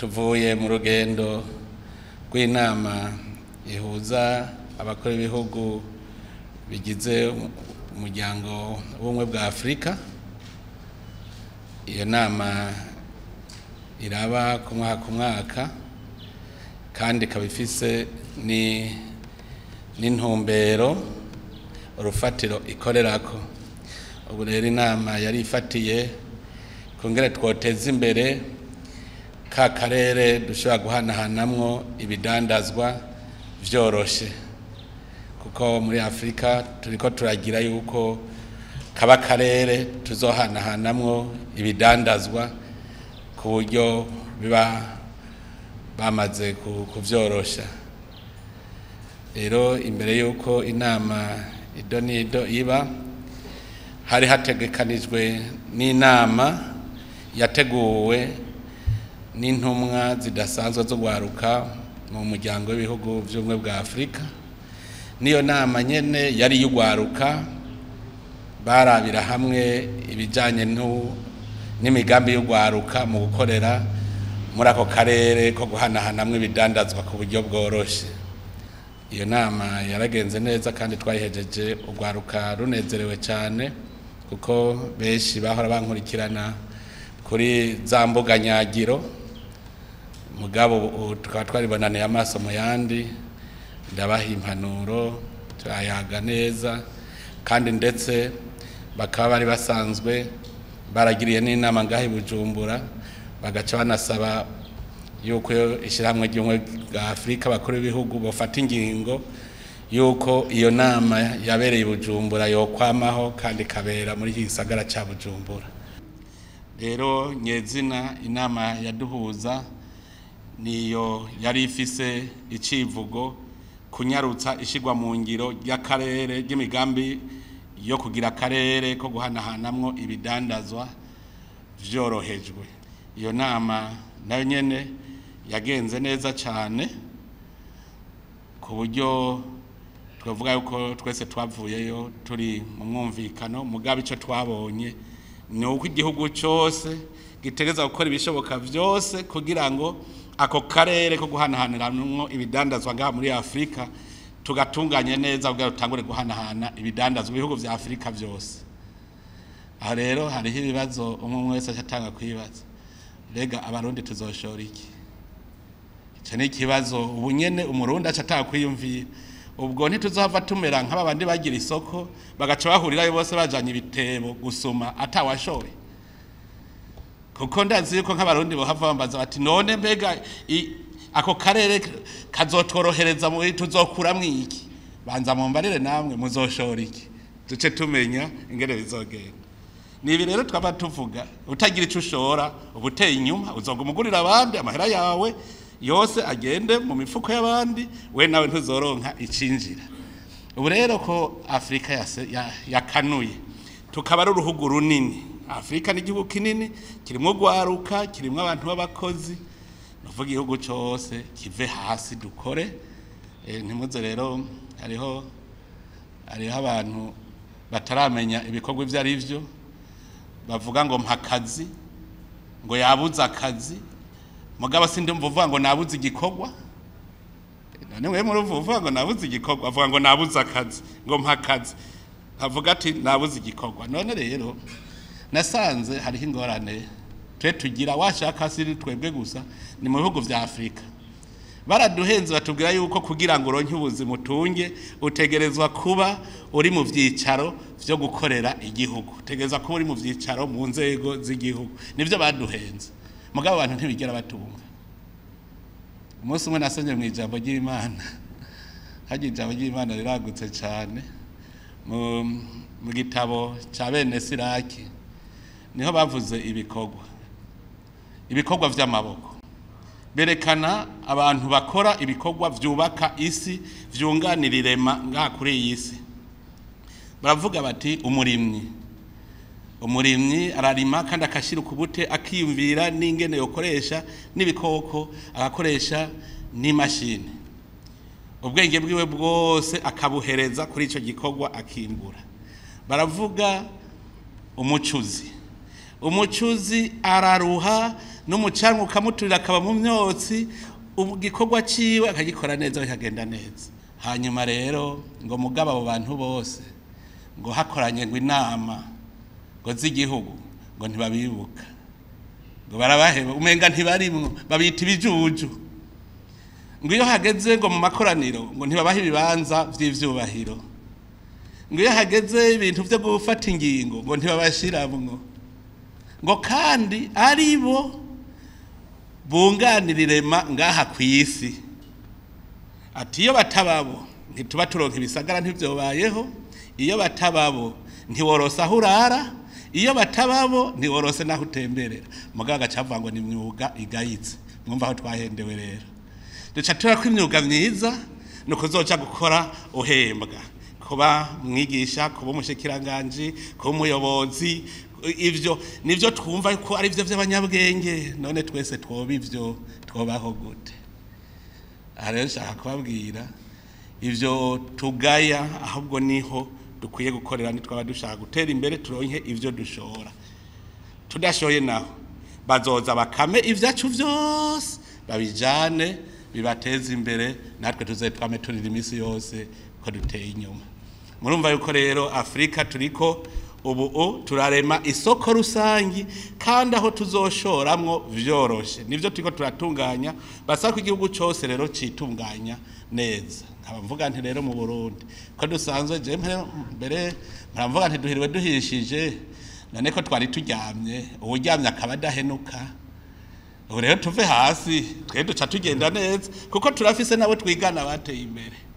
tuvuye mu rugendo rw'inama ihuza abakora ibihugu bigize umuryango w'ubumwe bwa afurika iyo nama iraba ku mwaka ku mwaka kandi ikaba ifise ni n'intumbero urufatiro ikorerako ubu rero inama yari ifatiye kongera twoteza imbere ka karere dushobora guhanahanamwo ibidandazwa vyoroshe kuko muri afurika turiko turagira yuko kaba akarere tuzohanahanamwo ibidandazwa ku buryo biba bamaze kuvyorosha rero imbere y'uko inama ido n'ido iba hari hategekanijwe n'inama yateguwe n'intumwa zidasanzwe zo gwaruka mu muryango w'ibihugu by'ubumwe bwa afurika n'iyo nama nyene yari y'ugwaruka barabira hamwe ibijyanye n'imigambi y'ugwaruka mu gukorera muri ako karere ko guhanahanamwo ibidandazwa ku buryo bworoshye iyo nama yaragenze neza kandi twayihejeje urwaruka runezerewe cyane kuko benshi bahora bankurikirana kuri za mbuga nyagiro mugabo tukaba twaribonaniye amaso mu yandi ndabaha impanuro turayaga neza kandi ndetse bakaba bari basanzwe baragiriye n'inama ngaho i bujumbura bagaca banasaba yuko ishyirahamwe ry'ubumwe bwa afurika bakuru b'ibihugu bafata ingingo yuko iyo nama yabereye i bujumbura yokwamaho kandi ikabera muri iki gisagara cya bujumbura rero nyezina inama yaduhuza niyo yari ifise icivugo kunyarutsa ishyirwa mu ngiro ry'akarere ry'imigambi yo kugira akarere ko guhanahanamwo ibidandazwa vyorohejwe iyo nama nayo nyene yagenze neza cyane ku buryo twavuga yuko twese twavuyeyo turi mu mwumvikano mugabo icyo twabonye ni uko igihugu cyose gitegereza gukora ibishoboka byose kugira ngo ako karere ko guhanahaniramwo ibidandazwa ngaha muri afurika tugatunganye neza kugira dutangure guhanahana ibidandazwa ibihugu vya afurika byose aha rero hariho ibibazo umwe umwe wese acatanga kwibaza mbega abarundi tuzoshora iki icyo ni ikibazo ubu nyene umurundi acatanga kwiyumvira ubwo ntituzohava tumera nk'aba bandi bagira isoko bagaca bahurirayo bose bajanye ibitebo gusuma atawashoye kuko ndazi yuko nk'abarundi bohava bambaza bati none mbega ako karere kazotworohereza mu tuzokuramwo iki banza mumbarire namwe muzoshora iki duce tumenya ingene bizogenda nibi rero twaba tuvuga utagira ico ushora uba uteye inyuma uzoguma ugurira abandi amahera yawe yose agende mu mifuko y'abandi we nawe ntuzoronka icinjira ubu rero ko afurika yakanuye tukaba ari uruhugu runini afurika ni igihugu kinini kirimo gwaruka kirimo abantu b'abakozi nuvuga igihugu cyose kive hasi dukore ntimuze rero hariho hariho abantu bataramenya ibikorwa ibyo ari byo bavuga ngo mpakazi ngo yabuze akazi mugabo sindi mvuga ngo nabuze igikorwa none mwe muri uvuga ngo nabuze igikorwa avuga ngo nabuze akazi ngo mpakazi avuga ati nabuze igikorwa none rero nasanze hariho ingorane twe tugira washaka siri twebwe gusa ni mu bihugu vya Afrika baraduhenze batubwira yuko kugira ngo uronke ubuzima utunge utegerezwa kuba uri mu vyicaro vyo gukorera igihugu utegerezwa kuba uri mu vyicaro mu nzego z'igihugu nivyo baduhenze mugabo abantu ntibigera batunga umunsi umwe nasomye mu ijambo ry'imana harya ijambo ry'imana riragutse cyane mu gitabo cya bene siraki niho bavuze ibikorwa ibikorwa by'amaboko berekana abantu bakora ibikorwa byubaka isi byunganira irema ngaha kuri iyi si baravuga bati umurimyi umurimyi ararima kandi akashyira ukubute akiyumvira n'ingene yokoresha n'ibikoko agakoresha n'imashini ubwenge bwiwe bwose akabuhereza kuri icyo gikorwa akimbura baravuga umucuzi umucuzi araruha n'umucanwa ukamuturira akaba mu myotsi igikorwa ciwe akagikora neza bikagenda neza hanyuma rero ngo mugabo abo bantu bose ngo hakoranye ngo inama ngo z'igihugu ngo ntibabibuka ngo barabaheba umenga ntibarimwo babita ibijuju ngo iyo hageze ngo mu makoraniro ngo ntibabahe ibibanza vy'ivyubahiro ngo iyo hageze ibintu vyo gufata ingingo ngo ntibabashiramwo ngo kandi ari bo bunganira irema ngaha ku isi ati iyo batababo ntituba turonka ibisagara ntivyobayeho iyo batababo ntiworose aho urara iyo batababo ntiworose n'aho utemberera mugabo agacavuga ngo ni imyuga igayitse mwumva aho twahendewe rero duca tura ko imyuga myiza ni ukuzoca gukora uhembwa kuba mwigisha kuba umushikiranganji kuba umuyobozi ivyo nivyo twumva ko ari byo by'abanyabwenge none twese twoba ivyo twobaho gute aha rero nshaka kubabwira ivyo tugaya ahubwo niho dukwiye gukorera nitwaba dushaka gutera imbere turonke ivyo dushora tudashoye naho bazoza bakame ivyacu vyose babijane bibateza imbere natwe tuzetwame turira iminsi yose ko duteye inyuma murumva yuko rero afurika turiko ubu u turarema isoko rusangi kandi aho tuzoshoramwo vyoroshe nivyo turiko turatunganya basaba ko igihugu cose rero citunganya neza nkaba mvuga nti rero mu Burundi ko dusanzwe je mbere mvuga nti duhiriwe duhishije none ko twari turyamye uwuryamye akaba adahenuka ubu rero tuve hasi twe duca tugenda neza kuko turafise nabo twigana bateye imbere